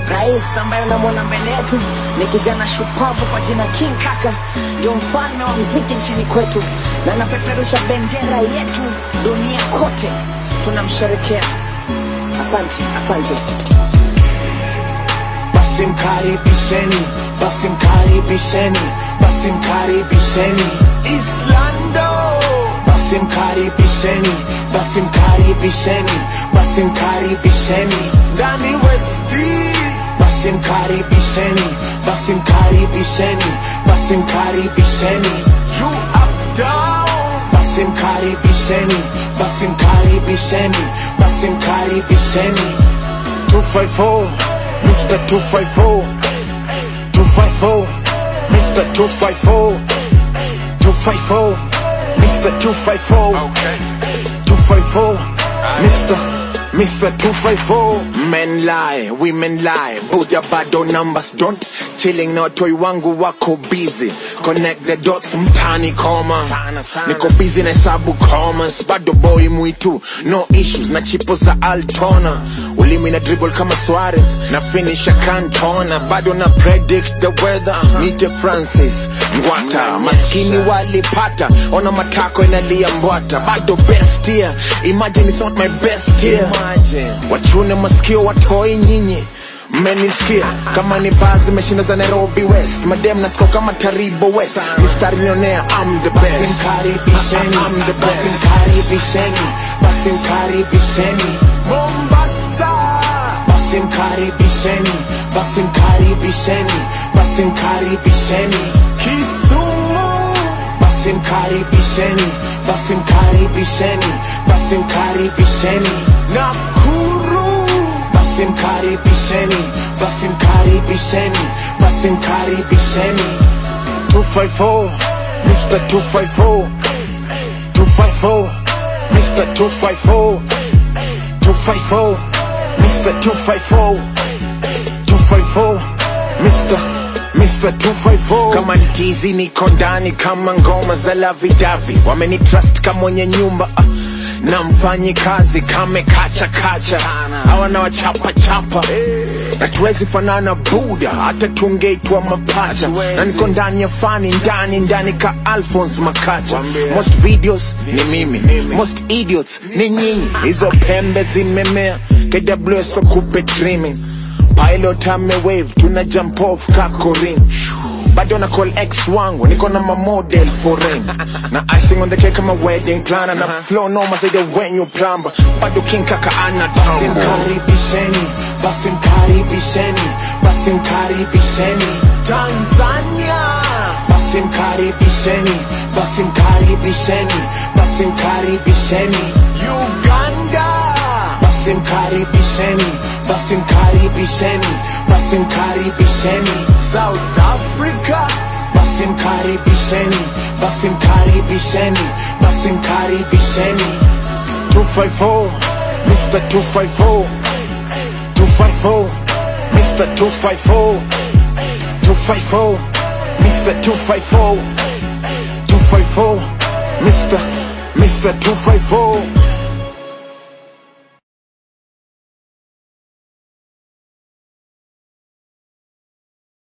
Rais ambaye unamwona mbele yetu ni kijana shupavu kwa jina King Kaka, ndio mfalme wa mziki nchini kwetu, na anapeperusha bendera yetu dunia kote, tunamsherekea. Asante, asante. basi mkaribisheni, basi mkaribisheni, basi mkaribisheni Islando, basi mkaribisheni, basi mkaribisheni, basi mkaribisheni ndani Westi, basi mkaribisheni, basi mkaribisheni, basi mkaribisheni you up down, basi mkaribisheni, basi mkaribisheni, basi mkaribisheni 254 Mr. 254 254 Mr. 254 254 Mr. 254 254 Mr. Mr. 254 Men lie, women lie Buddha bado numbers don't Chilling na watoi wangu wako busy Connect the dots mtani koma Niko busy na hesabu commas Bado boy mwitu No issues na chipo za Altona Ulimi na dribble kama Suarez Na finisha Cantona Bado na predict the weather Nite Francis Ngwata Maskini walipata Ona matako inalia mbwata Bado best year Imagine it's not my best year Wachune masikio watoi nyinyi mmenisikia kama ni baa zimeshinda za nairobi west madem nasiko kama taribo west mistari mionea am the best basi mkaribisheni am the best basi mkaribisheni basi mkaribisheni mombasa basi mkaribisheni basi mkaribisheni basi mkaribisheni kisumu basi mkaribisheni basi mkaribisheni basi mkaribisheni nakuru basi mkaribisheni basi mkaribisheni basi mkaribisheni 254 Mr. 254 254 Mr. 254 254 Mr. 254 254 Mr. Mr. 254 kama ntizi niko ndani kama ngoma za lavidavi wamenitrust kama mwenye nyumba ah, na mfanyi kazi kame kacha kacha hawana wachapa chapa na tuwezi fanana buda hata tungeitwa mapacha na niko ndani ya fani ndani ndani ka alphons makacha most videos ni mimi most idiots ni nyinyi hizo pembe zimemea kws wakupe trimming pilot ame wave tuna jump off kakorin bado na call ex wangu niko na mamodel foreign na icing on the cake kama wedding planner na flow noma zaidi ya when you plumber bado king kaka ana basi mkaribisheni basi mkaribisheni basi mkaribisheni Tanzania basi mkaribisheni basi mkaribisheni basi mkaribisheni Uganda basi mkaribisheni basi mkaribisheni basi mkaribisheni South Africa basi mkaribisheni basi mkaribisheni basi mkaribisheni 254 Mr. 254 254 Mr. 254 254 Mr. 254 254 Mr. Mr. 254